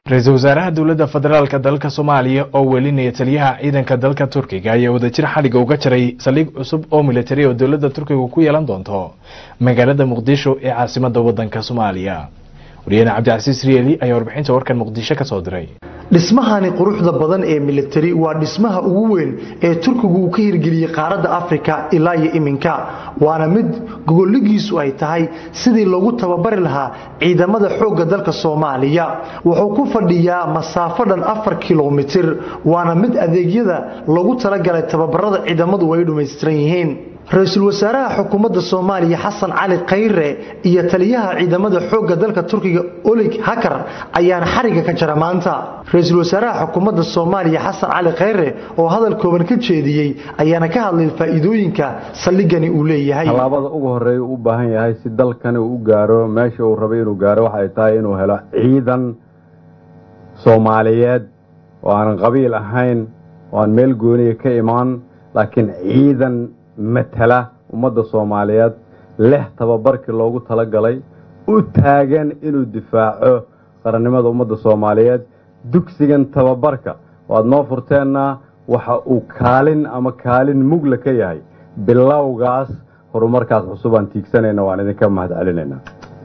ra-iisul wasaaraha dowladda federaalka dalka soomaaliya oo welinaya taliyaha ciidanka dalka turkiga ayaa wadajir xadhiga uga jaray saldhig cusub oo militari oo dowladda turkiga ku yeelan doonto magaalada muqdisho ee caasimada wadanka soomaaliya wariyahena cabdicasiis rieli ayaa warbixinta warkan muqdisho ka soo diray dhismahani quruxda badan ee militari waa dhismaha ugu weyn ee turkigu uu ka hirgeliyey qaaradda afrika ilaa iyo iminka waana mid gogoligiisu ay tahay sidii loogu tababari lahaa ciidamada xoogga dalka soomaaliya wuxuu ku fadhiyaa masaafo dhan afar kilomitir waana mid adeegyada loogu talagalay tababarada ciidamadu ay dhammaystiran yihiin ra-iisul wasaaraha xukuumadda soomaaliya xasan cali khayre iyo taliyaha ciidamada xoogga dalka turkiga olig hakar ayaana xariga ka jara maanta ra-iisul wasaaraha xukuumadda soomaaliya xasan cali khayre oo hadal kooban ka jeediyey ayaana ka hadlay faa'iidooyinka saldhigani uu leeyahay tallaabada ugu horeeya u baahan yahay si dalkani uu u gaaro meesha uu rabay inuu gaaro waxay tahay inuu helo ciidan soomaaliyeed oo aan qabiil ahayn oo aan meel gooniya ka imaan laakiin ciidan matala ummadda soomaaliyeed leh tababarkii loogu talagalay u taagan inuu difaaco qarannimada ummadda soomaaliyeed dugsigan tababarka waad noo furteenna waxa uu kaalin ama kaalin mugla ka yahay bilowgaas horumarkaas cusub aan tiigsanayna waan idinka mahad celinaynaa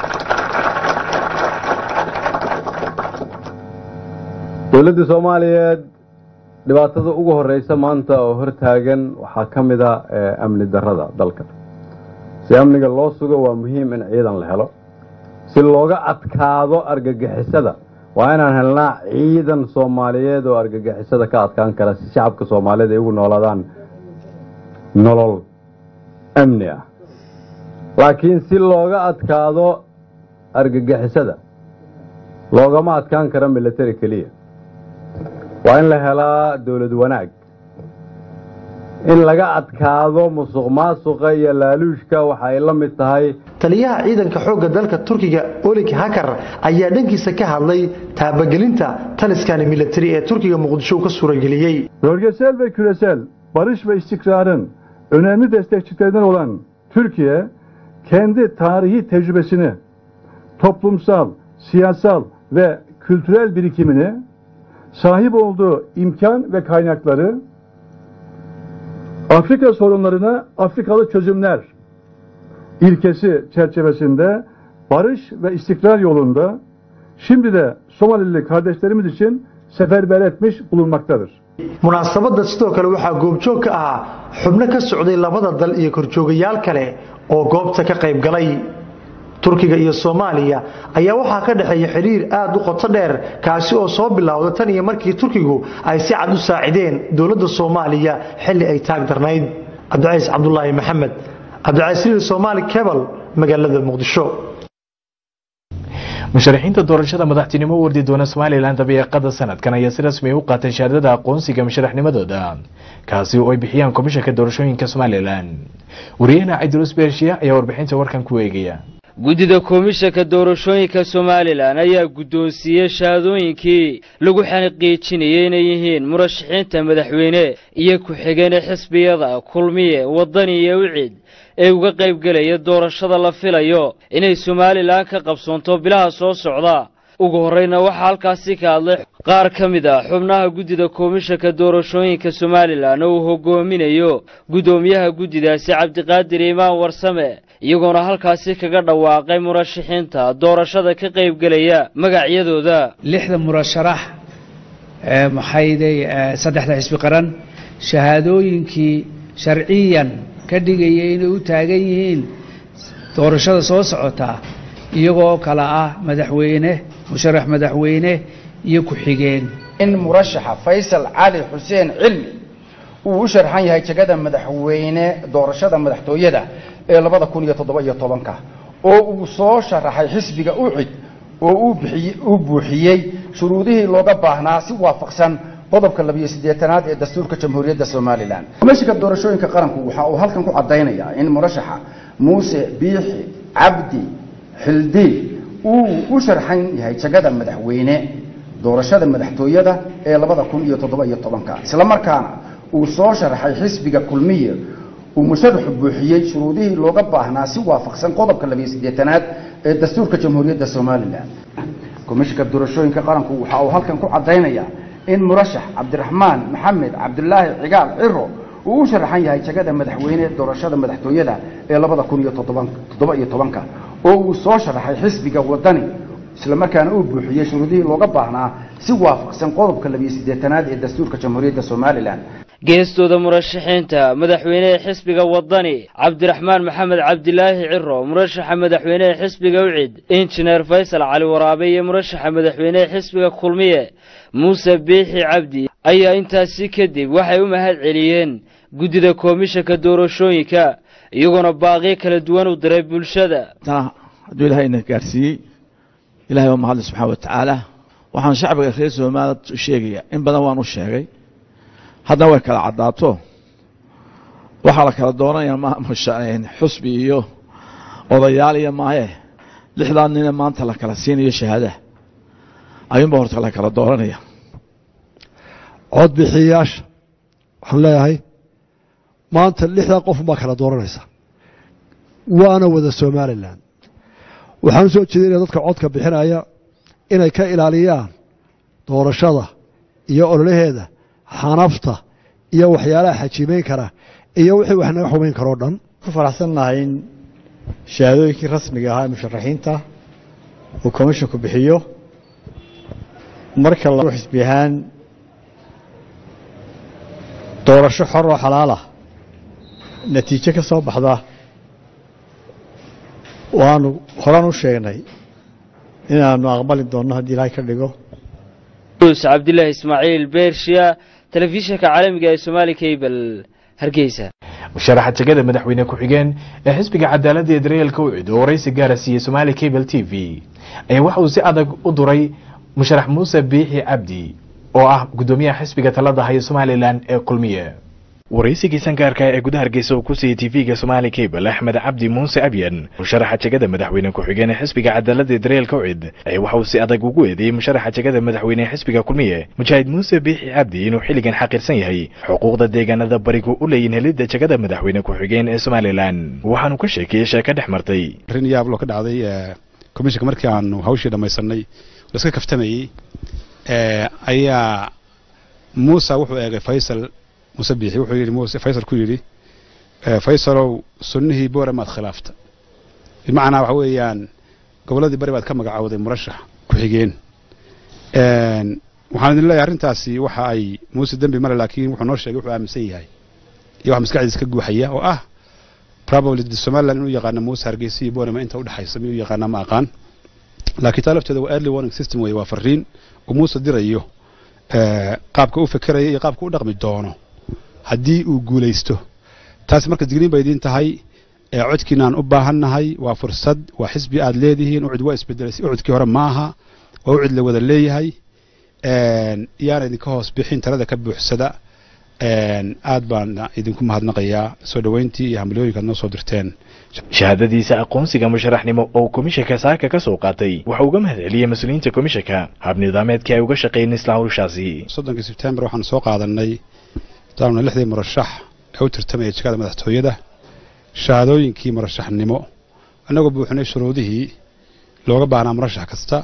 dowladda soomaaliyeed dhibaatada ugu horeysa maanta oo hortaagan waxaa ka mid a amni darada dalka si amniga loo sugo waa muhiim in ciidan la helo si looga adkaado argagixisada waa inaan helnaa ciidan soomaaliyeed oo argagixisada ka adkaan kara si shacabka soomaaliyeed ay ugu noolaadaan nolol amni ah laakiin si looga adkaado argagixisada loogama adkaan karo military keliya waa in la helaa dowlad wanaag in laga adkaado musuq maasuqa iyo laaluushka waxa ay la mid tahay taliyaha ciidanka xoogga dalka turkiga olig hakar ayaa dhankiisa ka hadlay taabagelinta taliskani militari ee turkiga muqdisho ka suurageliyey Bölgesel ve küresel barış ve istikrarın önemli destekçilerinden olan Türkiye, kendi tarihi tecrübesini, toplumsal, siyasal ve kültürel birikimini, sahip olduğu imkan ve kaynakları, Afrika sorunlarına Afrikalı çözümler ilkesi çerçevesinde barış ve istikrar yolunda şimdi de Somalili kardeşlerimiz için seferber etmiş bulunmaktadır. munaasabadda sidoo kale waxaa goobjoog ka ahaa xubno ka socday labada dal iyo korjoogayaal kale oo goobta ka qayb galay turkiga iyo soomaaliya ayaa waxaa ka dhexeeya xiriir aad u qoto dheer kaasi oo soo bilowda tan iyo markii turkigu ay si cad u saacideen dowladda soomaaliya xilli ay taag darnayd cabdicays cabdulaahi maxamed cabdicays riil soomaali kebal magaalada muqdisho musharaxiinta doorashada madaxtinimo u wardi doona somalilan dabeeqada sanadkan ayaa si rasmi u qaatay shahaadada aqoonsiga musharaxnimadooda kaasi oo ay bixiyaan komishanka doorashooyinka somalilan wariyahena cabdulus bershiya ayaa warbixinta warkan ku eegaya guddida komishanka doorashooyinka somalilan ayaa guddoonsiiyey shahaadooyinkii lagu xaqiijinayay inay yihiin murashaxiinta madaxweyne iyo ku-xigeenee xisbiyada kulmiye wadani iyo wicid ee uga qaybgelaya doorashada la filayo inay somalilan ka qabsoonto bilaha soo socda ugu horreyna waxaa halkaasi ka hadlay qaar ka mid ah xubnaha guddida komishanka doorashooyinka somalilan oo uu hogoominayo guddoomiyaha guddidaasi cabdiqaadir imaan warsame iyagoona halkaasi kaga dhawaaqay murashaxiinta doorashada ka qaybgelaya magacyadooda lixda murasharax ee maxayday saddexda xisbi qaran shahaadooyinkii sharciyan ka dhigaya inay u taagan yihiin doorashada soo socota iyagoo kale ah madaxweyne musharax madaxweyne iyo ku-xigeen in murashaxa faysal cali xuseen cilmi uu u sharxan yahay jegada madaxweyne doorashada madaxtooyada ee labada kun iyo toddoba iyo tobanka oo uu soo sharaxay xisbiga ucid oo uu buuxiyey shuruudihii looga baahnaa si waafaqsan qodobka labiyo siddeetanaad ee dastuurka jamhuuriyadda somalilan komishinka doorashooyinka qaranku waxa uu halkan ku caddaynayaa in murashaxa muuse biixi cabdi xildiil uu u sharxan yahay jagada madaxweyne doorashada madaxtooyada ee labada kun iyo toddoba iyo tobanka isla markaana uu soo sharaxay xisbiga kulmiye uu musharaxu buuxiyey shuruudihii looga baahnaa si waafaqsan qodobka labiyo siddeetanaad ee dastuurka jamhuuriyadda somalilan komishinka doorashooyinka qaranku waxa uu halkan ku caddaynayaa in murashax cabdiraxmaan maxamed cabdulaahi cigaal ciro uu u sharaxan yahay jagada madaxweyne doorashada madaxtooyada ee labada kun iyo toddoba iyo tobanka oo uu soo sharaxay xisbiga wadani islamarkaana uu buuxiyey shuruudihii looga baahnaa si waafaqsan qodobka labiyo siddeetanaad ee dastuurka jamhuuriyadda somalilan geestooda murashaxiinta madaxweynehe xisbiga wadani cabdiraxmaan maxamed cabdilaahi ciro murashaxa madaxweynehe xisbiga ucid injineer faysal cali waraabe iyo murashaxa madaxweynehe xisbiga kulmiye muuse biixi cabdi ayaa intaasi kadib waxay u mahad celiyeen guddida koomishanka doorashooyinka iyagoona baaqiyo kala duwan u diray bulshada hadduu ilahay ina gaarsiiyey ilahay waa mahadle subxaana wa tacaala waxaan shacbiga reer soomaaliyad u sheegaya in badan waan u sheegay haddana way kala caddaato waxaa la kala doonaya xusbi iyo odayaal iyo maaye lixdaa nine maanta la kala siinayo shahaadaha ayuunba horta la kala dooranaya codbixiyayaasha waxaan leeyahay maanta lixdaa qofun baa kala dooranaysa waana wada somalilan waxaan u soo jeedinaya dadka codka bixinaya inay ka ilaaliyaan doorashada iyo ololaheeda xanafta iyo waxyaalaha xajiimeyn kara iyo wixii wax naga xumayn karoo dhan ku faraxsannahay in shahaadooyinkii rasmiga ahaa ee musharaxiinta uu komishinku bixiyo marka la xisbi ahaan doorasho xor oo xalaalah natiijo ka soo baxda waanu horan u sheegnay inaanu aqbali doonno haddii ilaahay ka dhigo us cabdilaahi ismaaciil beershiya telefishinka caalamiga ee somaali cable hargeysa musharaxa jegada madaxweyne ku-xigeen ee xisbiga cadaaladda ee dareelka ucid oo waraysi gaara siiyey somaali cable t v ayaa waxa uu si adag u duray musharax muuse biixi cabdi oo ah guddoomiyaha xisbiga talada haya somalilan ee kulmiye waraysigii sangaarka ee gudaha hargeysa uu ku siiyey tv-ga somaali cable axmed cabdi muuse abyan musharaxa jegada madaxweyne ku-xigeen ee xisbiga cadaaladda ee dareelka ucid ayaa waxa uu si adag ugu eedeeyey musharaxa jegada madaxweyne ee xisbiga kulmiye mujaahid muuse biixi cabdi inuu xilligan xaqiirsan yahay xuquuqda deegaanada barigu u leeyihin helidda jegada madaxweyne ku-xigeen ee somalilan waxaanu ka sheekeeyey sheeko dhex martay arrin yaablo ka dhacday komishinka markii aanu hawshii dhammaysanay laska kaftamayey ayaa muusa wuxuu eegay faysal muuse biixi wuxuu yidhi muuse faysal ku yidhi faysalow sunnihii boore maad khilaafta bimacnaa waxa weeyaan gobolladii bari baad ka magacowday murashax ku-xigeen waxaan idin leeyahay arrintaasi waxa ay muuse dembi male laakiin wuxuu noo sheegay wuxuu aaminsan yahay iyo wax maskaxdiisa ka guuxaya oo ah probably somaliland inuu yaqaano muuse hargeysa iyo boorema inta udhexaysa miyuu yaqaanaa ma aqaan laakiin taa lafteeda waa early warning system weye waa fariin uu muuse dirayo qaabka u fekeraya iyo qaabka u dhaqmi doono haddii uu guulaysto taasi marka digniin bay idiin tahay codkiinaan u baahannahay waa fursad waa xisbi aad leedihiin ucud waa isbedelay ucudkii hore maaha waa ucud la wada leeyahay yaana idinka hoos bixin talada ka buuxsada aad baan idinku mahadnaqayaa soo dhoweyntii iyo hambaliyooyinka ad noo soo dirteen shahaadadiisa aqoonsiga musharaxnimo oo komishanka saaka ka soo qaatay waxa uga mahad celiyey mas-uuliyiinta komishanka hab nidaameedkii ay uga shaqeeyeen isla hawshaasi soddonkii sebtembar waxaan soo qaadanay daanuna lixdii murashax ee u tartamaya jegada madaxtooyada shahaadooyinkii murashaxnimo annagoo buuxinay shuruudihii looga baahnaa murashax kasta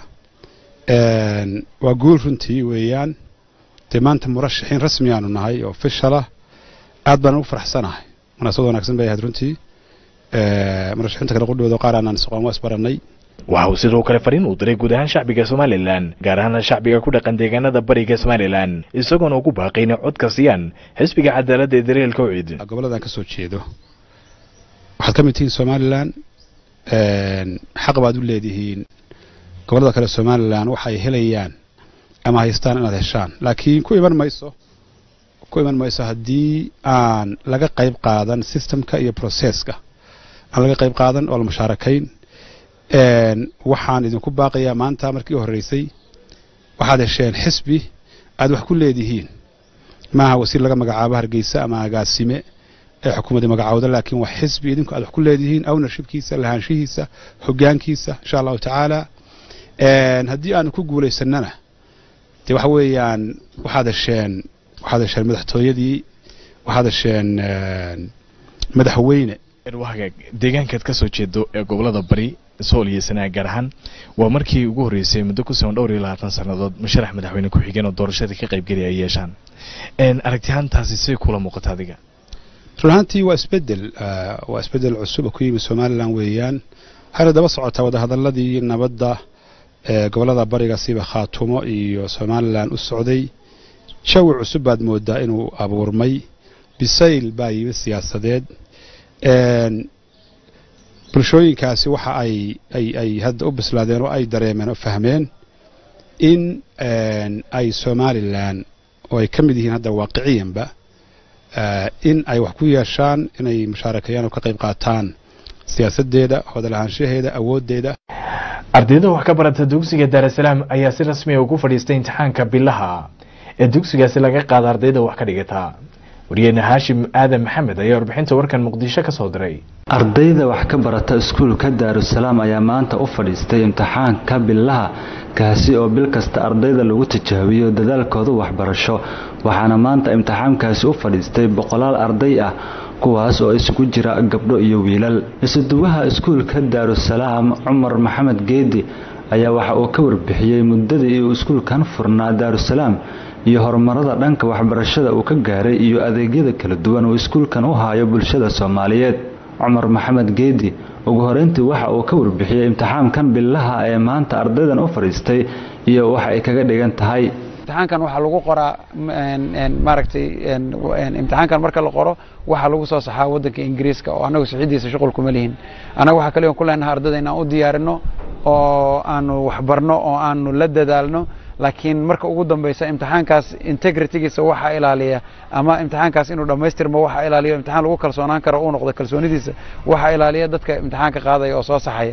waa guul runtii weeyaan dee maanta murashaxiin rasmi aanu nahay oo fishalah aad baan ugu faraxsanahay munaasabad wanaagsan bay ahayd runtii murashaxiinta kale qudhooda qaar aanaan isqoon waa isbarannay waxa uu sidoo kale fariin uu diray guud ahaan shacbiga somalilan gaar ahaana shacbiga ku dhaqan deegaanada bariga somalilan isagoona ugu baaqay inay codka siiyaan xisbiga cadaaladda ee dareelka ucid gobolladan ka soo jeedo waxaad ka mid tihiin somalilan xaq baad u leedihiin gobollada kale somalilan waxa ay helayaan ama haystaan inaad heshaan laakiin ku iman mayso ku iman mayso haddii aan laga qayb qaadan systemka iyo processka aan laga qayb qaadan oo la mushaarakayn waxaan idinku baaqayaa maanta markii u horreysay waxaad hesheen xisbi aad wax ku leedihiin maaha wasiir laga magacaabo hargeysa ama agaasime ee xukuumadda magacowda laakiin waa xisbi idinku aad wax ku leedihiin ownershipkiisa lahaanshihiisa hoggaankiisa insha allahu tacaala haddii aanu ku guulaysanana dee waxa weeyaan waxaad hesheen waxaad hesheen madaxtooyadii waxaad hesheen madaxweyne hagaag deegaankaad kasoo jeedo ee gobolada bari sool iyo sanaag gaar ahaan waa markii ugu horreysay muddo ku sugan dhowr iyo labaatan sannadood musharax madaxweyne ku-xigeen oo doorashada ka qaybgelaya ay yeeshaan aragtiyaantaasi siday kula muuqata adiga run ahaantii waa isbedel waa isbedel cusub oo ku yimid somalilan weeyaan waxayna daba socotaa wadahadaladii nabadda ee gobolada bariga siba khaatumo iyo somalilan u socday jawi cusub baad moodaa inuu abuurmay bisayl baa yimid siyaasadeed bulshooyinkaasi waxa ay ay ay hadda u bislaadeen oo ay dareemeen oo fahmeen in ay somalilan oo ay ka mid yihiin hadda waaqiciyanba in ay wax ku yeeshaan inay mushaarakeeyaan oo ka qayb qaataan siyaasaddeeda hodalahaanshaheeda awooddeeda ardayda wax ka barata dugsiga daarasalaam ayaa si rasmiya ugu fadhiistay imtixaanka bilaha ee dugsigaasi laga qaada ardayda wax ka dhigata wariyeenna haashim aadan maxamed ayaa warbixinta warkan muqdisho ka soo diray ardayda wax ka barata iskuulka daarusalaam ayaa maanta u fadhiistay imtixaanka bilaha kaasi oo bil kasta ardayda lagu tijaabiyo dadaalkooda waxbarasho waxaana maanta imtixaankaasi u fadhiistay boqolaal arday ah kuwaas oo isugu jira gabdho iyo wiilal isuduwaha iskuulka daarusalaam cumar maxamed geedi ayaa waxa uu ka warbixiyey muddadii uu iskuulkan furnaa daarusalaam iyo horumarada dhanka waxbarashada uu ka gaaray iyo adeegyada kala duwan uu iskuulkan u haayo bulshada soomaaliyeed cumar maxamed geedi ugu horeyntii waxa uu ka warbixiyey imtixaankan bilaha ee maanta ardaydan u fadhiistay iyo waxa ay kaga dhigan tahay imtixaankan waxaa lagu qoraa maaragtay imtixaankan marka la qoro waxaa lagu soo saxaa waddanka ingiriiska oo annagu sixidiisa shuqul kuma lihin annaga waxaa kaliya ku leenahay ardayda inaan u diyaarino oo aanu waxbarno oo aanu la dadaalno laakiin marka ugu dambeysa imtixaankaas integritygiisa waxaa ilaaliya ama imtixaankaas inuu dhammaystirmo waxaa ilaaliya imtixaan lagu kalsoonaan karo uu noqdo kalsoonidiisa waxaa ilaaliya dadka imtixaanka qaadaya oo soo saxaya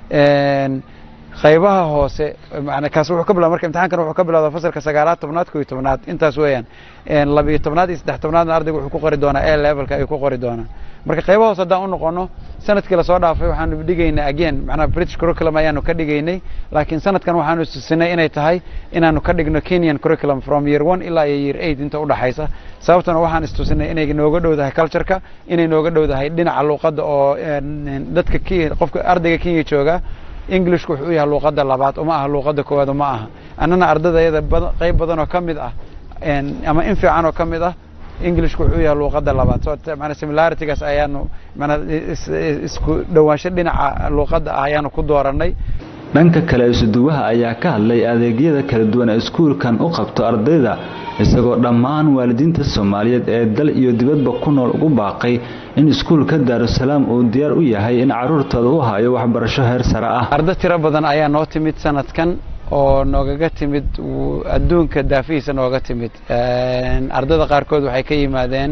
qaybaha hoose kaas wuxuu ka bilaa marka imtixaankan wuxuu ka bilowda fasalka sagaalaad tobnaad koo iyo tobnaad intaas weeyaan labiyo tobnaad iyo saddex tobnaadna ardayga wuxuu ku qori doonaa a levelka ayuu ku qori doonaa marka qaybaha hoose haddaan u noqono sanadkii lasoo dhaafay waxaanu dhigaynay again macnaha british curriculum ayaanu ka dhigaynay laakiin sanadkan waxaanu istusinay inay tahay inaanu ka dhigno kenyan curriculum from year one ilaa iyo year eight inta udhaxaysa sababtana waxaan istusinay inay nooga dhowdahay cultureka inay nooga dhowdahay dhinaca luuqadda oo dadka qofka ardayga kenya jooga englishku wuxuu u yahay luuqadda labaad uma aha luuqadda koowaad uma aha annana ardadayada qayb badan oo ka mid ah ama in fiican oo ka mid ah englishku wuxuu u yahay luuqadda labaad so maana similaritygaas ayaanu maana isku dhowaansho dhinaca luuqadda ah ayaanu ku dooranay dhanka kale isuduwaha ayaa ka hadlay adeegyada kala duwan ee iskuulkan u qabto ardayda isagoo dhammaan waalidiinta soomaaliyeed ee dal iyo dibadba ku nool ugu baaqay in iskuulka daarusalaam uu diyaar u yahay in caruurtooda u hayo waxbarasho heer sare ah ardo tiro badan ayaa noo timid sanadkan oo noogaga timid adduunka daafihiisa nooga timid ardada qaarkood waxay ka yimaadeen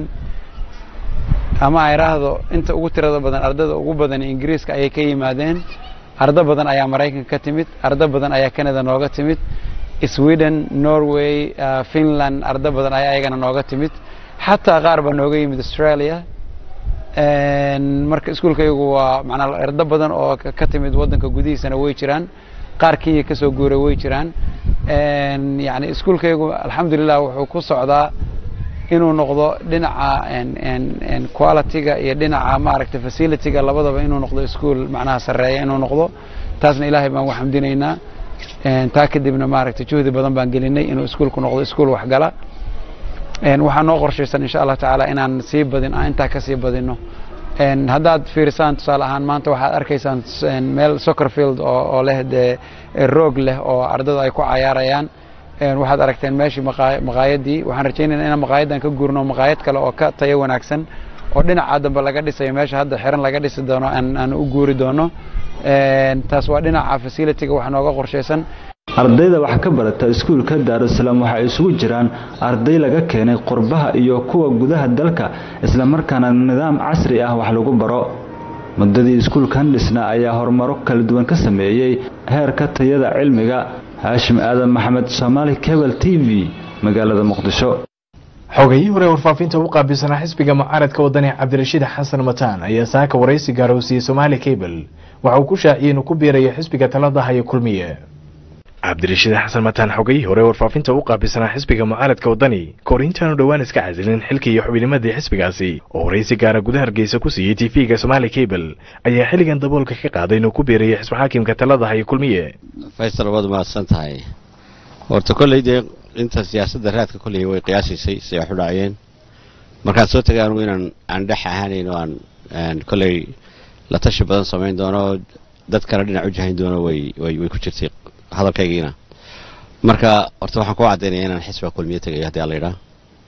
ama ay raahdo inta ugu tirada badan ardada ugu badan ingiriiska ayay ka yimaadeen ardo badan ayaa maraykanka ka timid ardo badan ayaa canada nooga timid sweden norway finland ardo badan ayaa ayagana nooga timid xataa qaar baa nooga yimid australia marka iskuulka iyagu waa manaa ardo badan oo ka timid waddanka gudihiisana way jiraan qaar kenya kasoo guuray way jiraan yani iskuulkaygu alxamdulilah wuxuu ku socdaa inuu noqdo dhinaca qualityga iyo dhinaca maaragtay facilityga labadaba inuu noqdo ischool macnaha sarreeya inuu noqdo taasna ilaahay baan ugu xamdinaynaa taa kadibna maaragtay juhdi badan baan gelinay inuu iskuolku noqdo ischool waxgala waxaa noo qorshaysan insha allah tacaala inaan sii badin aan intaa kasii badino haddaad fiirisaan tusaale ahaan maanta waxaad arkaysaan meel soccer field oo leh dee roog leh oo ardada ay ku cayaarayaan waxaad aragteen meeshii maqaayadii waxaan rajaynayna inaan maqaayaddan ka guurno maqaayad kale oo ka tayo wanaagsan oo dhinaca dambe laga dhisayo meesha hadda xiran laga dhisi doono aan u guuri doono taas waa dhinaca facilityga wax nooga qorshaysan ardayda wax ka barata iskuulka daarusalaam waxay isugu jiraan arday laga keenay qurbaha iyo kuwa gudaha dalka islamarkaana nidaam casri ah wax lagu baro muddadii iskuulkan dhisna ayaa horumaro kala duwan ka sameeyey heerka tayada cilmiga haashim aadan maxamed soomaali cable t v magaalada muqdisho xogayii hore warfaafinta u qaabilsanaa xisbiga mucaaradka wadani cabdirashiid xasan mataan ayaa saaka waraysi gaarowsiiyey somaali cable waxa uu ku shaaciyey inuu ku biirayo xisbiga talada haya kulmiye cabdirashiid xasan mataan xogay hore warfaafinta u qaabilsanaa xisbiga mucaaradka waddani kahor intaanu dhowaan iska casilin xilkii iyo xubinimadii xisbigaasi oo horeysi gaara gudaha hargeysa ku siiyey tv-ga somaali cable ayaa xilligan daboolka ka qaaday inuu ku biirayay xisbi xaakimka talada haye kulmiye faysal waad mahadsan tahay horta kolley dee inta siyaasadda raadka kolley way qiyaasiisay si ay xudhaaciyeen markaan soo tagay anugu inaan aan dhex ahaanayn oo aan kolley la tashi badan samayn doono dad kale dhinac u jahayn doono way way way ku jirtay hadalkaygiina marka horta waxaan ku caddaynaya inaan xisbiga kulmiye tegayo haddii alla yidhaa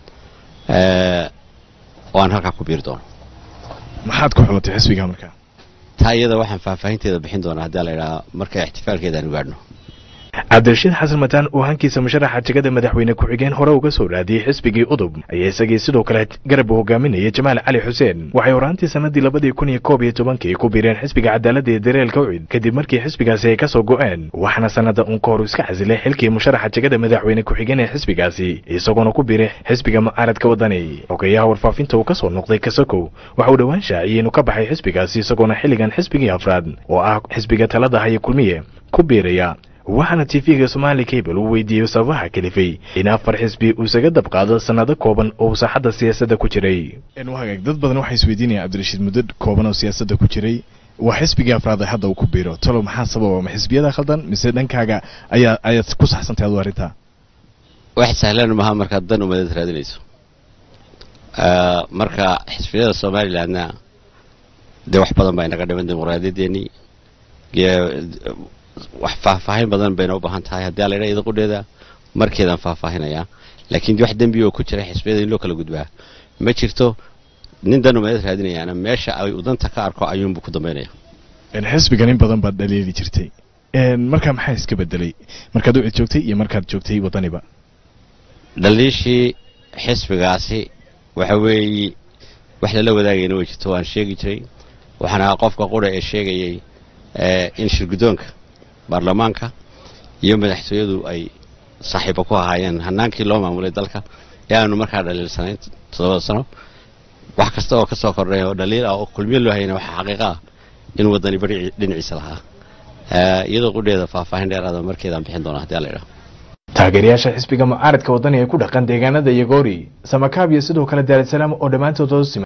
oo aan halkaa ku biiri doono maxaad ku xulatay xisbiga marka taa iyada waxaan faahfaahinteeda bixin doonaa haddii alla yidhaa marka ixtifaalkeeda aan gaadhno cabdirashiid xasan mataan oo hankiisa musharaxa jegada madaxweyne ku-xigeen hore uga soo raadiyey xisbigii udub ayaa isagii sidoo kale garab u hogaaminayay jamaal cali xuseen waxay horaantii sanadii labadii kun iyo koob iyo tobankii ku biireen xisbiga cadaaladda ee dareelka ucid kadib markii xisbigaasi ay ka soo go'een waxaana sanada uun ka hor iska casilay xilkii musharaxa jegada madaxweyne ku-xigeen ee xisbigaasi isagoona ku biiray xisbiga mucaaradka waddani xogeeyaha warfaafinta uu ka soo noqday kasakow waxa uu dhowaan shaaciyey inuu ka baxay xisbigaasi isagoona xilligan xisbigii afraad oo ah xisbiga talada haye kulmiye ku biiraya waxaana tv-ga somaali cable uu weydiiyey sababaha kalifay in afar xisbi uu isaga dabqaado sanado kooban oo uu saaxadda siyaasadda ku jiray hagaag dad badan waxay isweydiinayaan cabdirashiid muddo kooban oo siyaasadda ku jiray waa xisbigii afraad ee hadda uu ku biiro talow maxaa sababa ma xisbiyada khaldan mise dhankaaga ayaa ayaad ku saxsantahay adu arrintaa wax sahlan maha markaad dan umadad raadinayso marka xisbiyada somalilandna dee wax badan baa inaga dhiman dimuqraadiyadeennii wax faahfaahin badan bayna u baahan tahay haddii alla idha idaqudheeda markeedaan faahfaahinayaa laakiin wax dembi oo ku jira xisbiyada in loo kala gudbaa ma jirto nin dan umadad raadinayaana meesha ay udanta ka arko ayuunbuu ku dambaynaya xisbigan in badan baad dhaliili jirtay markaa maxaa iska bedelay markaad ucid joogtay iyo markaad joogtay waddaniba dhaliishii xisbigaasi waxa weeye wax lala wadaagayna way jirto waan sheegi jiray waxaana qofka qura ee sheegayay in shirguddoonka baarlamaanka iyo madaxtooyadu ay saaxiibo ku ahaayeen hanaankii loo maamulay dalka ee aanu markaa dhaliilsanayn toddobada sano wax kasta oo ka soo kordhay oo dhaliil ah oo kulmiye loo hayana waxaa xaqiiqa ah in waddani bari dhinaciisa lahaa iyadoo qudheeda faahfaahin dheeraada markeedaan bixin doona haddii alla idhaha taageerayaasha xisbiga mucaaradka waddani ee ku dhaqan deegaanada yagoori samakaab iyo sidoo kale daarasalaam oo dhammaantood hoos sima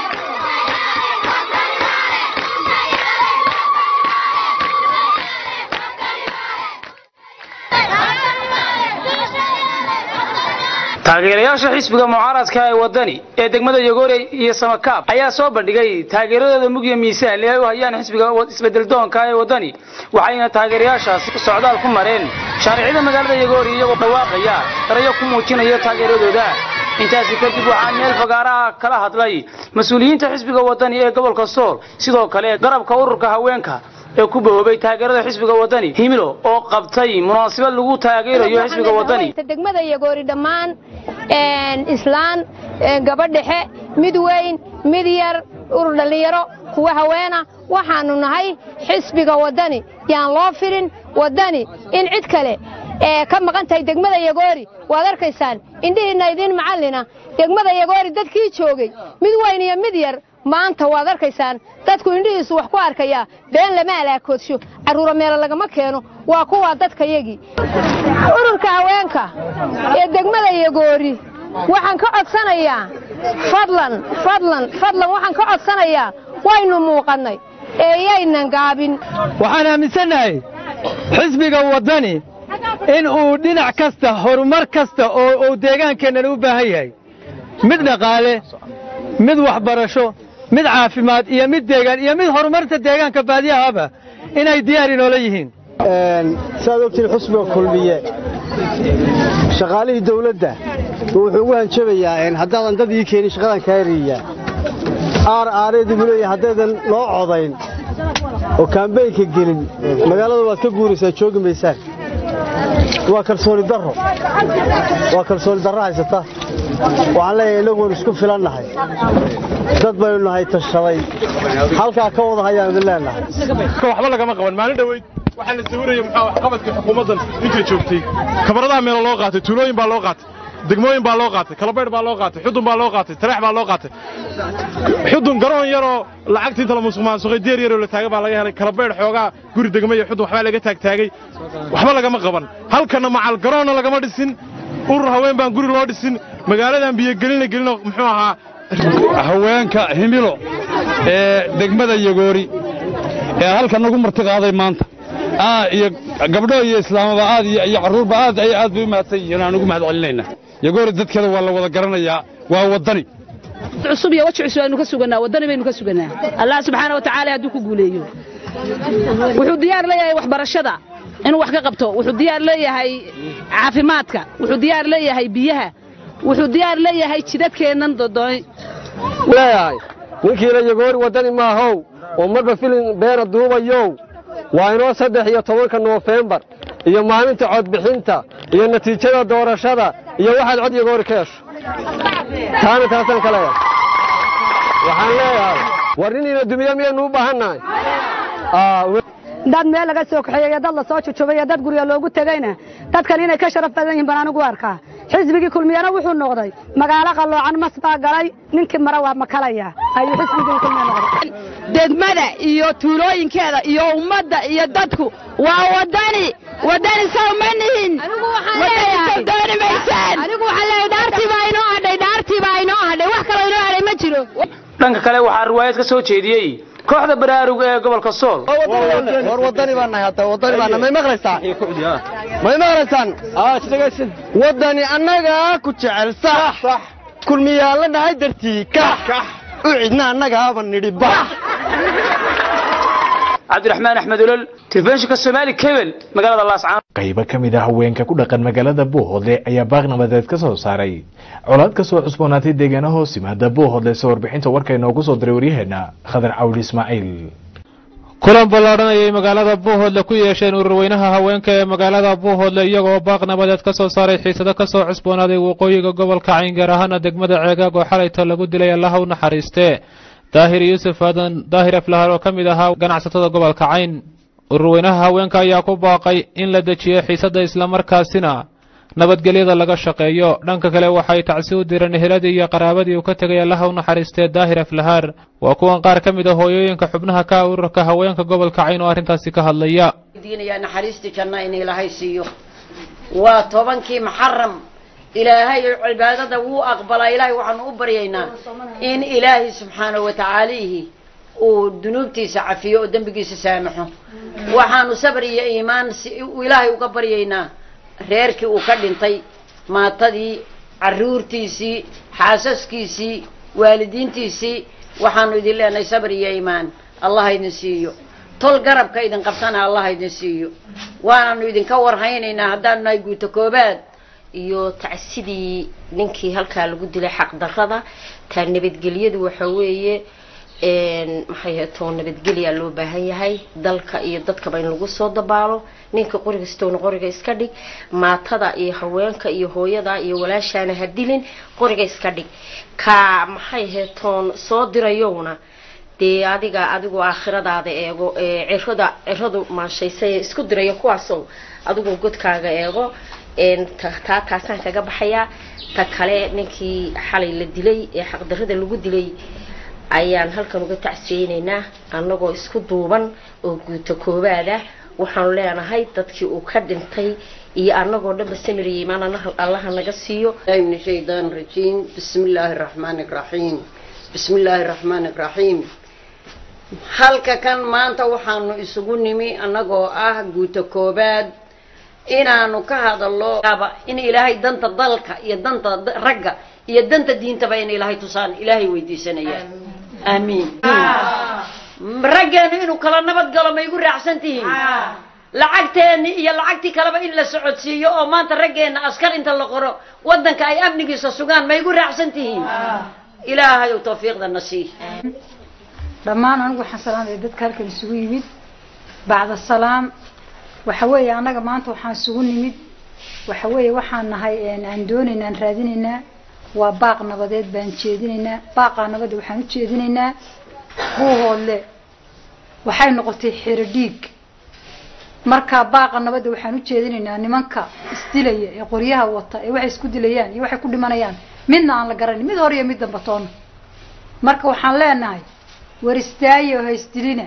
taageerayaasha xisbiga mucaaradka ee waddani ee degmada yogoore iyo samakaab ayaa soo bandhigay taageeradooda mugya miisaan ee ay u hayaan xisbiga isbedeldoonka ee waddani waxayna taageerayaashaasi socdaal ku mareen shaaricida magaalada yogoori iyagoo dhawaaqaya erayo ku muujinaya taageeradooda intaasi kadib waxaa meel fagaaraha kala hadlay mas-uuliyiinta xisbiga waddani ee gobolka sool sidoo kale garabka ururka haweenka ee ku bahoobay taageerada xisbiga waddani himilo oo qabtay munaasabad lagu taageerayo xisbiga waddani degmada yagoori dhammaan islaan gabadh dhexe mid weyn mid yar urur dhallinyaro kuwa haweena waxaannu nahay xisbiga waddani yaan loo firin waddani in cid kale ee ka maqan tahay degmada yagoori waad arkaysaan indhihiinna idiin macallina degmada yagoori dadkii joogay mid weyn iyo mid yar maanta waad arkaysaan dadku indhihiisu wax ku arkayaa been lama alaakoodsho carruura meelo lagama keeno waa kuwaa dadkayagii ururka haweenka ee degmada yagoori waxaan ka codsanayaa fadlan fadlan fadlan waxaan ka codsanayaa waynu muuqannay ee yaynan gaabin waxaan aaminsannahay xisbiga waddani in uu dhinac kasta horumar kasta oo uu deegaankeennan u baahan yahay mid dhaqaale mid waxbarasho mid caafimaad iyo mid deegaan iyo mid horumarta deegaanka baadiyahaba inay diyaar inoola yihiin saad ogtiin xusbiga kulmiye shaqaalihii dawladda wuxuu ugu hanjabayaa haddaadan dad ii keenin shaqadan kaa eriyaa aar aareedu buu leeyahay haddaydan loo codayn oo kaambeynka gelin magaalada waad ka guuraysaa joogi maysaan waa kalsooni darro waa kalsooni darro haysata waxaan leeyahay innagoon isku filannahay dad baynu nahay tashaday halkaa ka wada hayaan idin leenahay waxba lagama qaban maalin dhoweyd waxaa la sawiraya muxuu waxqabadka xukuumaddan inta joogtay kabaradaha meelo loo qaatay tuulooyin baa loo qaatay degmooyin baa loo qaatay kalabaydh baa loo qaatay xudun baa loo qaatay tareex baa loo qaatay xudun garoon yaroo lacagtii inta la musuqmaasuqay deer yaroo la taagay baa laga helay kalabaydh xoogaa guri degmo iyo xudun waxbaa laga taagtaagay waxba lagama qaban halkana macal garoonna lagama dhisin urur haween baan guri loo dhisin magaaladan biyogelina gelino muxuu ahaa haweenka himilo ee degmada yagoori ee halkan nagu marti qaaday maanta aa iyo gabdho iyo islaamaba aad iyo iyo carruurba aad ay aad bay u mahadsan yihiin aan ugu mahad celinaynaa yagoori dadkeeda waa la wada garanayaa waa waddani cusub iyo waji cusub aynu ka suganaa waddani baynu ka suganaa allah subxaana wa tacaala hadduu ku guuleeyo wuxuu diyaar leeyahay waxbarashada inuu wax ka qabto wuxuu diyaar leeyahay caafimaadka wuxuu diyaar leeyahay biyaha wuxuu diyaar leeyahay jidadkeennan dodoy leeyahay ninkiina yagoori waddani maahow oo marba filin beena duubayow waa inoo saddex iyo tobanka noofembar iyo maalinta codbixinta iyo natiijada doorashada iyo waxaad cod yagoori ka hesho taana taasaan ka leeyahay waxaan leeyahay war niniina dumiye miyaynu u baahannahay dad meel laga soo kaxeeyey iyo dad la soo jujubay iyo dad gurya loogu tegeyna dadkan inay ka sharaf badan yihiin baan anigu arkaa xisbigii kulmiyana wuxuu noqday magaalo qalloocan mas baa galay ninkii mare waa makalaya ayuu xisbigii kulmiya noqday degmada iyo tuulooyinkeeda iyo ummadda iyo dadku waa waddani waddani sow ma nihin dooni maysaan anigu waxaan leeyahay dhaartii baa inoo hadhay dhaartii baa inoo hadhay wax kaloo inoo hadhay ma jiro dhanka kale waxaa riwaayad ka soo jeediyey kooxda baraarug ee gobolka sool war waddani baan nahay hadda waddani baan nahay may maqlaysaa may maqlaysaan waddani annagaa ku jecel sax kulmiyaalla nahay dartii kax u cidna annagaaba nidhi bax cabdiraxmaan axmed olol telefishinka soomaali kebel magaalada laascaan qaybo ka mid ah haweenka ku dhaqan magaalada buuhoodle ayaa baaq nabadeed ka soo saaray colaad ka soo cusboonaatay deegaana hoos yimaada buuhoodle se warbixinta warka inoogu soo diray waryaheena khadar cawli ismaaciil kulan ballaadhan ayay magaalada buuhoodle ku yeesheen ururweynaha haweenka ee magaalada buuhoodle iyagoo baaq nabadeed ka soo saaray xiisado ka soo cusboonaaday waqooyiga gobolka cayn gaar ahaana degmada ceegaag oo xalayta lagu dilay allaha u naxariistee daahir yuusuf aadan daahir aflahar oo ka mid ahaa ganacsatada gobolka cayn ururweynaha haweenka ayaa ku baaqay in la dejiyo xiisadda islamarkaasina nabadgelyada laga shaqeeyo dhanka kale waxay tacsi u direen eheladii iyo qaraabadii uu ka tegay allaha u naxariistee daahir aflahaar waa kuwan qaar ka mid a hooyooyinka xubnaha ka ururka haweenka gobolka cayn oo arrintaasi ka hadlaya diinayaa naxariistii janna in ilaahay siiyo waa tobankii muxaram ilaahay cibaadada wuu aqbalaa ilaahay waxaanu u baryaynaa in ilaahay subxaanahu watacaalihi uu dunuubtiisa cafiyo oo dembigiisa saamaxo waxaanu sabr iyo iimaan ilaahay uga baryaynaa reerkii uu ka dhintay maatadii caruurtiisii xaasaskiisii waalidiintiisii waxaanu idin leenahay sabr iyo iimaan allah idin siiyo tol garabka idin qabtana allah idin siiyo waananu idinka warhaynaynaa haddaanu nahay guuto koobaad iyo tacsidii ninkii halkaa lagu dilay xaqdarrada taa nabadgelyadu waxa weeye maxay heetoo nabadgelyaa loo baahan yahay dalka iyo dadkaba in lagu soo dabaalo ninka qoriga sitowna qoriga iska dhig maatada iyo haweenka iyo hooyada iyo walaashaana ha dilin qoriga iska dhig ka maxay heetoon soo dirayowna dee adiga adigu aakhiradaada eego cirada ciradu maashaysa isku dirayo kuwaasow adigu godkaaga eego taa taasaan kaga baxayaa ta kale ninkii xalay la dilay ee xaqdarrada lagu dilay ayaan halkan uga tacsiyeynaynaa annagoo isku duuban oo guuto koobaad ah waxaanu leenahay dadkii uu ka dhintay iyo annagoo dhanba samiriyay imaan allaha naga siiyo من الشيطان الرجيم بسم الله الرحمن الرحيم بسم الله الرحمن الرحيم halka kan maanta waxaanu isugu nimi annagoo ah guuto koobaad inaanu ka hadallo in ilaahay danta dalka iyo danta ragga iyo danta diintaba in ilaahay tusaan ilaahay weydiisanaya aamiin raggeenu inuu kala nabad galo ma igu raacsan tihiin lacagteeni iyo lacagtii kaleba in la socodsiiyo oo maanta raggeenna askar inta la qoro waddanka ay amnigiisa sugaan ma igu raacsan tihiin ilaahayow tawfiiqdana sii dhammaan anigu waxaan salaamaya dadka halkan isugu yimid bacda salaam waxa weeye annaga maanta waxaan isugu nimid waxa weeye waxaan nahay aan doonaynaa aan raadinaynaa waa baaq nabadeed baan jeedinaynaa baaqaa nabadda waxaan u jeedinaynaa buuhoodle waxay noqotay xero dhiig marka baaqa nabadda waxaan u jeedinaynaa nimanka isdilaya ee qoryaha wata ee waxay isku dilayaan iyo waxay ku dhimanayaan midna aan la garanin mid hore iyo mid damba toona marka waxaan leenahay war istaaye oo ha isdilina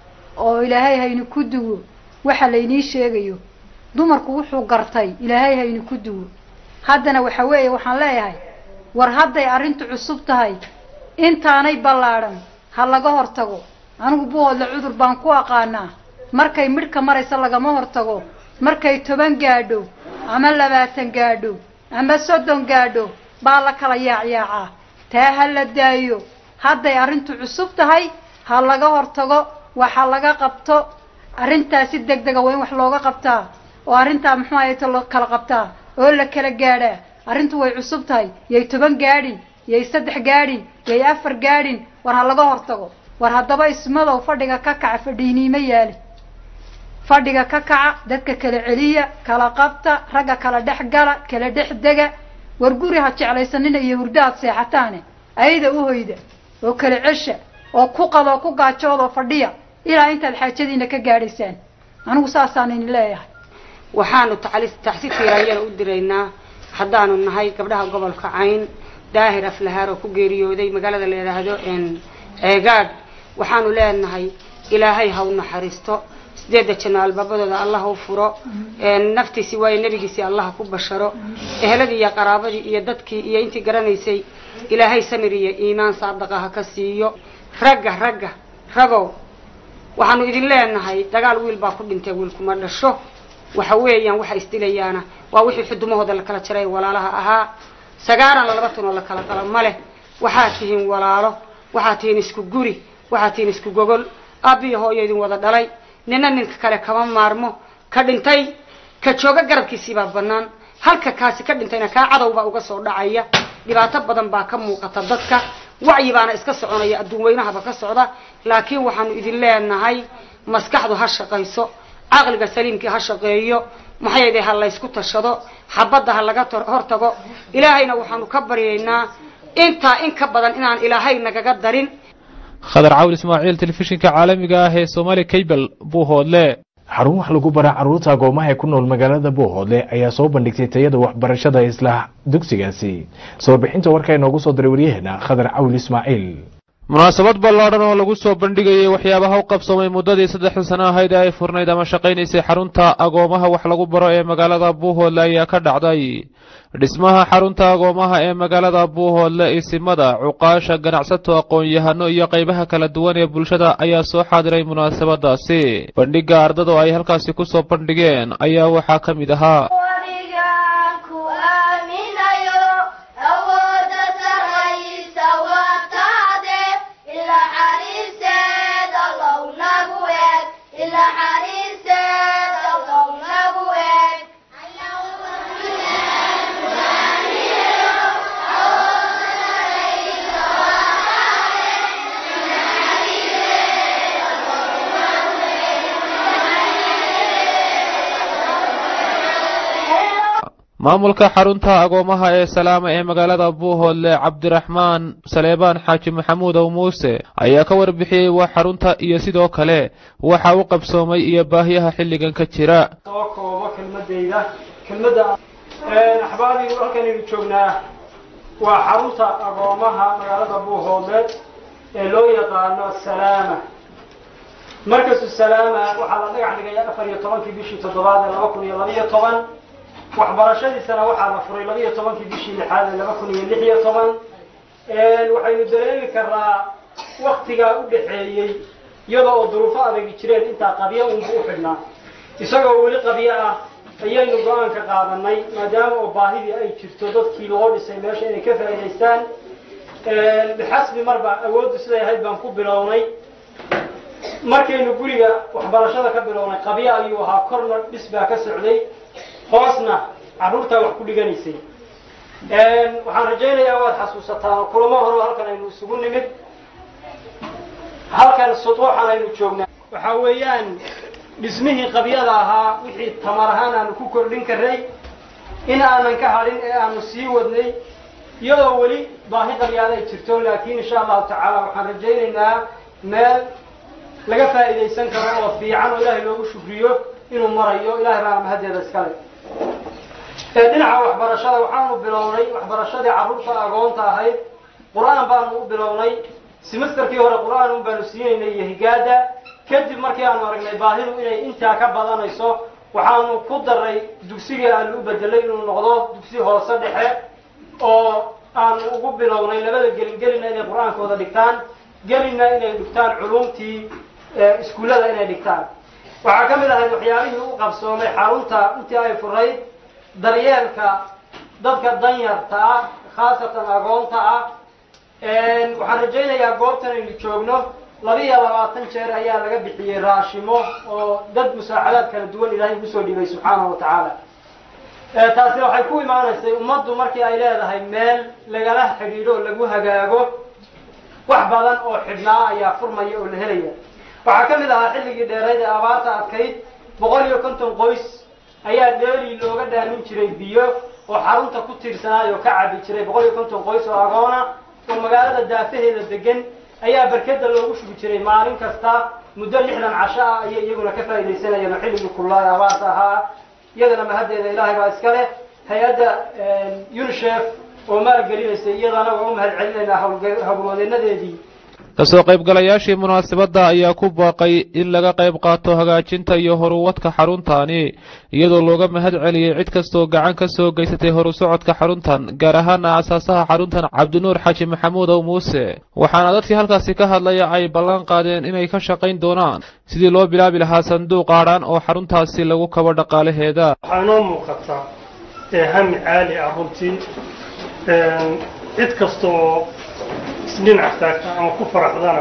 oo ilaahay haynu ku duwo waxa laynii sheegayo dumarku wuxuu gartay ilaahay haynu ku duwo haddana waxa weeye waxaan leeyahay war hadday arrintu cusub tahay intaanay ballaadhan ha laga hortago anigu buhoodle cudur baan ku aqaanaa markay midhka maraysa lagama hortago markay toban gaadho ama labaatan gaadho ama soddon gaadho baa la kala yaacyaacaa taa ha la daayo hadday arrintu cusub tahay ha laga hortago waxa laga qabto arrintaa si deg dega waa in wax looga qabtaa oo arrintaa muxuu ahayto la kala qabtaa oo la kala gaadhaa arrintu way cusub tahay yay toban gaadhin yay saddex gaadhin yay afar gaadhin war ha laga hortago war haddaba ismadow fadhiga ka kaca fadhiiniimo yaali fadhiga ka kaca dadka kala celiya kala qabta ragga kala dhex gala kala dhex dega war guri ha jeclaysanina iyo hurdo aad seexataane ayada u hoyda oo kala cesha oo ku qadoo ku gaajoodoo fadhiya ilaa intaad xaajadiina ka gaadhaysaan anigu saasaan idin leeyahay waxaanu tacsi tiiraayana u diraynaa haddaanu nahay gabdhaha gobolka cayn daahir aflahaar oo ku geeriyooday magaalada la yidhaahdo ceegaadh waxaanu leenahay ilaahay ha u naxariisto sideedda janno albaabadooda allah u furo naftiisi waayo nebigiisii allah ku basharo eheladii iyo qaraabadii iyo dadkii iyo intii garanaysay ilaahay samir iyo iimaan saadaqa ha ka siiyo ragga ragga ragow waxaanu idin leenahay dagaal wiil baa ku dhintay wiilkuma dhasho waxa weeyaan waxa isdilayaana waa wixii xudumahooda la kala jaray walaalaha ahaa sagaaran laba tunoo la kala qalo ma leh waxaad tihiin walaalo waxaad tihiin isku guri waxaad tihiin isku gogol aabbiyo hooyo idin wada dhalay nina ninka kale kama maarmo ka dhintay ka jooga garabkiisiibaa bannaan halka kaasi ka dhintayna kaa cadowbaa uga soo dhacaya dhibaato badan baa ka muuqata dadka wacyi baana iska soconaya adduun weynahaba ka socda laakiin waxaanu idin leenahay maskaxdu ha shaqayso caqliga saliimkii ha shaqeeyo maxayde ha laysku tashado xabadda ha laga hortago ilaahayna waxaanu ka baryaynaa intaa in ka badan inaan ilaahay nagaga darin khadar cawl ismaaciil telefishinka caalamiga ah ee somaali cable buuhoodle xarun wax lagu bara carruurta agoomaha ee ku nool magaalada buuhoodle ayaa soo bandhigtay tayada waxbarashada isla dugsigaasi soo bixinta warka inoogu soo diray waryaheena khadar cawl ismaaciil munaasabad ballaadhan oo lagu soo bandhigayay waxyaabaha u qabsoomay muddadii saddexda sano ahayd ee ay furnayd ama shaqaynaysay xarunta agoomaha wax lagu baro ee magaalada buuhoodle ayaa ka dhacday dhismaha xarunta agoomaha ee magaalada buuhoodle isimada cuqaasha ganacsato aqoon-yahano iyo qaybaha kala duwan ee bulshada ayaa soo xaadiray munaasabadaasi bandhigga ardada oo ay halkaasi ku soo bandhigeen ayaa waxaa ka mid ahaa maamulka xarunta agoomaha ee salaama ee magaalada buuhoodle cabdiraxmaan saleebaan xaaji maxamuud ow muuse ayaa ka warbixiyey waa xarunta iyo sidoo kale waxa u qabsoomay iyo baahiyaha xilligan ka jira soo koobo kelmadayda kelmadda axbaadii halkanaynu joognaa waa xarunta agoomaha magaalada buuhoodle ee loo yaqaano salaama markasu salaama waxaa la dhagax dhigay afar iyo tobankii bishii toddobaad ee laba kun iyo labaiyo toban waxbarashadiisana waxaa la furay labaiyo tobankii bishii lixaad ee laba kun iyo lix iyo toban waxaynu dareemi karnaa waktigaa u dhaxeeyey iyadoo oo duruufo adagi jireen intaa qabyo unba u xidhnaa isagoo weli qabyo ah ayaynu go-aanka qaadanay maadaama oo baahidii ay jirto dadkii loo dhisay meesha inay ka faa'idaystaan bixasbi marba awooddu siday ahayd baan ku bilownay markaynu guriga waxbarashada ka bilownay qabyo ayuu ahaa korna dhis baa ka socday hoosna carruurtaa wax ku dhiganaysay waxaan rajaynayaa waad xasuusataan kulamo horo halkan aynu isugu nimid halkan sutuuxan aynu joognaa waxaa weeyaan dhismihii qabyada ahaa wixii tamar ahaan aanu ku kordhin karnay in aanan ka hadhin ee aanu sii wadnay iyadoo weli baahi qabyaada ay jirto laakiin insha allahu tacaala waxaan rajaynaynaa meel laga faa'iidaysan karo oo fiican oo ilaahay loogu shukriyo inuu marayo ilahay baana mahaddeeda iskale dhinaca waxbarashada waxaanu bilownay waxbarashadii carruurta agoonta ahayd qur-aan baanu u bilownay semesterkii hore qur-aan un baanu siinaynay iyo higaada kadib markii aanu aragnay baahidu inay intaa ka badanayso waxaanu ku daray dugsigii aanu u bedelay inuu noqdo dugsi hoose dhexe oo aanu ugu bilownay labada gelin gelina inay qur-aankooda dhigtaan gelina inay dhigtaan culumtii iskuullada inay dhigtaan waxaa ka mid ahayd waxyaabihii u qabsoomay xarunta intii ay furayd daryeelka dadka danyarta ah khaasatan agoonta ah waxaan rajaynayaa goobtan aynu joogno labiiyo labaatan jeer ayaa laga bixiyey raashimo oo dad musaacadaad kala duwan ilaahay ugu soo dhibay subxaanahu wa tacaala taasina waxay ku imaanaysay ummaddu markii ay leedahay meel lagala xidhiidho oo lagu hagaago wax badan oo xidhnaa ayaa furmaya oo la helaya waxaa ka mid ahaa xilligii dheerayd ee abaarta adkayd boqol iyo konton qoys ayaa dheeli looga dhaamin jiray biyo oo xarunta ku tiirsanaay oo ka cabi jiray boqol iyo konton qoys oo agoona oo magaalada daafaheeda degan ayaa barkeda loogu shugi jiray maalin kasta muddo lixdan casho ah ayay iyaguna ka faaidaysanayeen oo xilligii kullaa ee abaarta ahaa iyadana mahaddeeda ilaahay baa iska leh hay-adda unisef oo maalgelinaysa iyadana waa u mahad celinaynaa hawlwadeenadeedii kasoo qaybgalayaashii munaasabadda ayaa ku baaqay in laga qayb qaato hagaajinta iyo horuwadka xaruntaani iyadoo looga mahad celiyey cid kastoo gacan ka soo geysatay horu socodka xaruntan gaar ahaana aasaasaha xaruntan cabdinuur xaaji maxamuud ow muuse waxaana dadkii halkaasi ka hadlaya ay ballan qaadeen inay ka shaqayn doonaan sidii loo bilaabi lahaa sanduuq aadhaan oo xaruntaasi lagu kabo dhaqaalaheeda waxaa inoo muuqataa hami caali ah runtii cid kasta oo isdhinac taagta ama ku faraxdana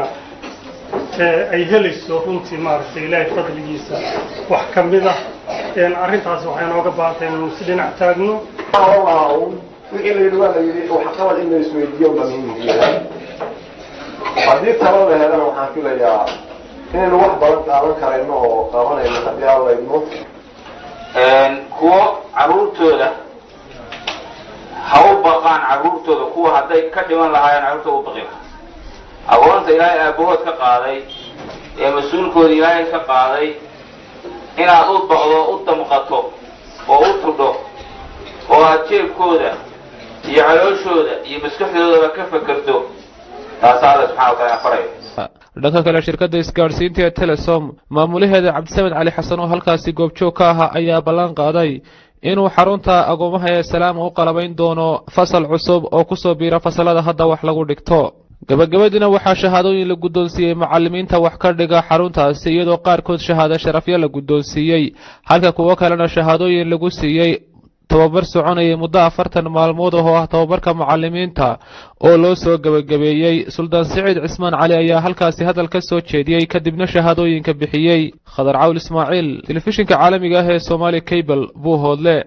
ay helayso runtii maaragtay ilaahay fadligiisa wax ka mid ah arrintaasi waxay nooga baahantay inaynu isdhinac taagno wixii la yidhi waa la yidhi waxqabad in la isweydiiyo baa muhiim yahay haddii talo la helana waxaan filayaa inaynu wax badan qaadan karayno oo qabanayno haddii alla idmo kuwo caruurtooda ha u baqaan carruurtooda kuwa hadday ka dhiman lahaayeen carruurtooda u baqi lahaa agoonta ilaahay aabahood ka qaaday ee mas-uulkooda ilaahay ka qaaday inaad u baqdo u damqato oo u tudho oo aad jeebkooda iyo calooshooda iyo maskaxdoodaba ka fakerto taasaa alla subxana wa taala faraya dhanka kale shirkadda isgaadhsiinta ee telesom maamulaheeda cabdisamed cali xasan oo halkaasi goobjoog ka ahaa ayaa ballan qaaday inuu xarunta agoomaha ee salaama u qalabayn doono fasal cusub oo ku soo biira fasalada hadda wax lagu dhigto gabagabadiina waxaa shahaadooyin la guddoonsiiyey macallimiinta wax ka dhiga xaruntaasi iyadoo qaarkood shahaado sharafyo la guddoonsiiyey halka kuwo kalena shahaadooyin lagu siiyey tababar soconayay muddo afartan maalmood oo ah tababarka macallimiinta oo loo soo gebagabeeyey suldaan siciid cismaan cali ayaa halkaasi hadal ka soo jeediyey kadibna shahaadooyinka bixiyey khadar cawl ismaaciil telefishinka caalamiga ah ee somaali cable buu hoodle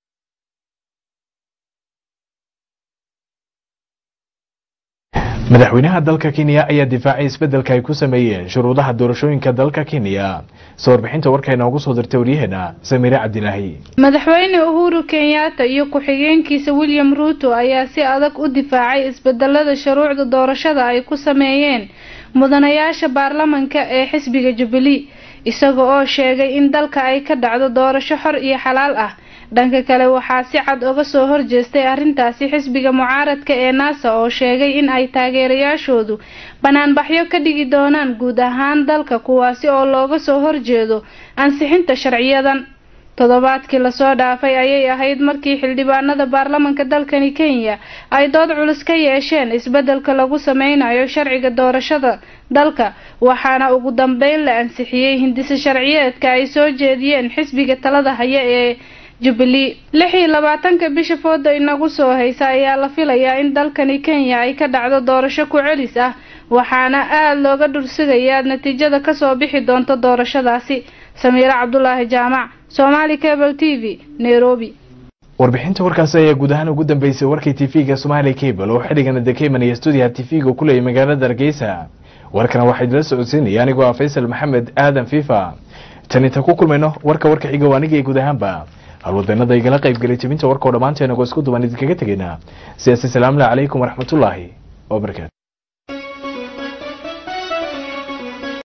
madaxweynaha dalka kenya ayaa difaacay isbeddelka ay ku sameeyeen shuruudaha doorashooyinka dalka kenya soo warbixinta warka inoogu soo dirtay waryaheena samiire cabdilaahi madaxweyne uhuru kenyatta iyo ku-xigeenkiisa william ruuto ayaa si adag u difaacay isbedelada shuruucda doorashada ay ku sameeyeen mudanayaasha baarlamanka ee xisbiga jubilee isaga oo sheegay in dalka ay ka dhacdo doorasho xor iyo xalaal ah dhanka kale waxaa si cad uga soo horjeestay arrintaasi xisbiga mucaaradka ee naasa oo sheegay in ay taageerayaashoodu banaanbaxyo ka dhigi doonaan guud ahaan dalka kuwaasi oo looga soo horjeedo ansixinta sharciyadan toddobaadkii lasoo dhaafay ayay ahayd markii xildhibaanada baarlamanka dalkani kenya ay dood culus ka yeesheen isbedelka lagu sameynayo sharciga doorashada dalka waxaana ugu dambeyn la ansixiyey hindise sharciyeedka ay soo jeediyeen xisbiga talada haya ee jubilee lix iyo labaatanka bisha fooda inagu soo haysa ayaa la filayaa in dalkani kenya ay ka dhacdo doorasho ku celis ah waxaana aada looga dhursugayaa natiijada kasoo bixi doonta doorashadaasi samiire cabdulaahi jaamac somaali cable t v nairobi warbixinta warkaasi ayaa guud ahaan ugu dambeysay warkii tv-ga somaali cable oo xilligana dekeman iyo stuudiyaha tv-ga ku leeyay magaalada hargeysa warkana waxaa idila socodsiinaya anigoo ah faysal maxamed aadan fifa tan inta ku kulmayno warka warka xiga waa anigii guud ahaanba halwadeenada igala qaybgelay jebinta warkao dhammaanteena goo isku duban idinkaga tegaynaa sidaasi salaamu calaykum waraxmatullaahi wabarakaatu